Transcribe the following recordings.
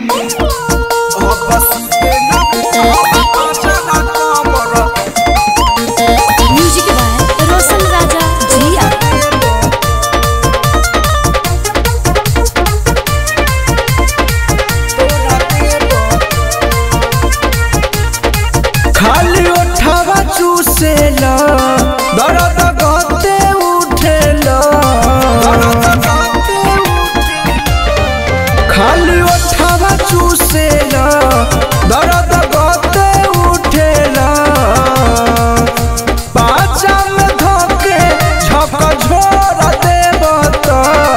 music by रोशन राजा जिया खाली ओठवा चूसेला दर्द गते उठेला खाली ओठवा चूसेला दर्द गते उठेला पाचा में धोके झक झोर देवत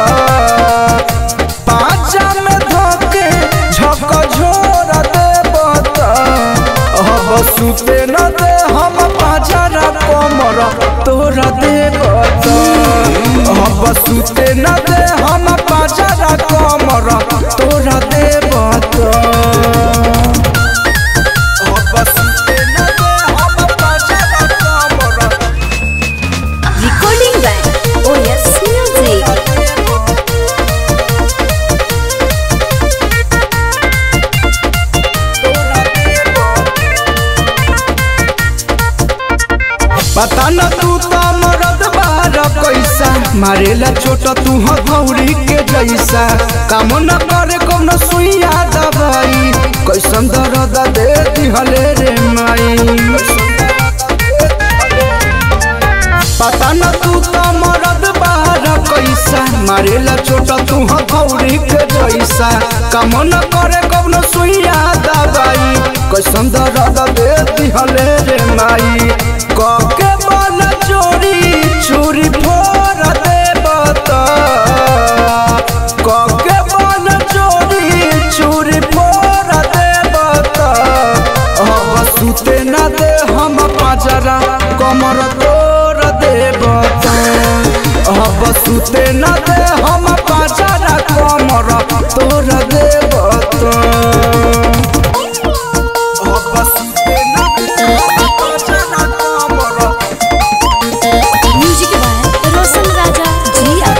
पाचा में धोके झक झोर देवत अब सुते न दे हम पाजरा कमर तोरा देवत अब सुते न दे हम पाजरा कमर तोरा देवत अब सुते न दे हम पाजरा कमर रिकॉर्डिंग बाय ओएस म्यूजिक पता न तू तो मरद बार कैसा मारेला छोट तू हथौड़ी के जैसा काम न करे कौन सुइया दवाई कैसन दर्द दे दिहले रे माई पता न तू तो मरद बार कैसा मारेला छोट तू हथौड़ी के जैसा काम न करे कौन सुइया दवाई कैसन दर्द दे दिहले रे माई कके बल चोरी चोरी फोर दे बता कके बल चोरी चोरी फोर दे बता अब सुते न दे हम पाजरा कमर तोर दे बता अब सुते न दे हम पाजरा कमर तोर दे बता अब सुते न दे हम पाजरा कमर म्यूजिक बाय रोशन राजा जिया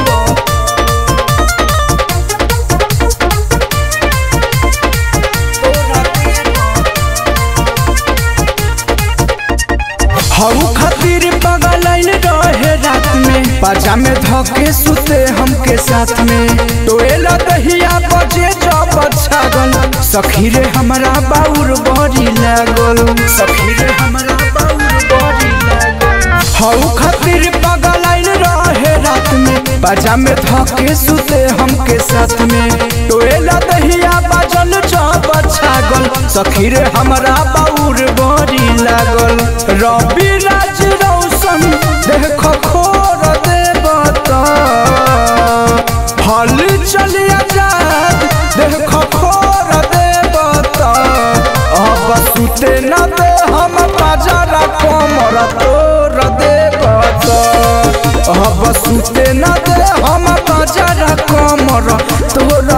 हऊ खातिर पगलाइन रहे रात में पाजा में धके सुते हमके साथ में टोएला दहिया बजे जब छागल सखी रे हमरा बाउर बड़ी लागल सखी रे हमरा बाउर बड़ी लागल हऊ खातिर पगलाइन रहे रात में पाजा में धके सुते हमके साथ में टोएला दहिया बाजल जब छागल सखी रे हमरा बाउर बड़ी लागल रवि राज रौशन देख खोर देवता फल चलिया जात देख खोर देवता अब सुते न दे हम बाजारा कमर तोर देवता अब सुते न दे हम बाजारा कमर तोर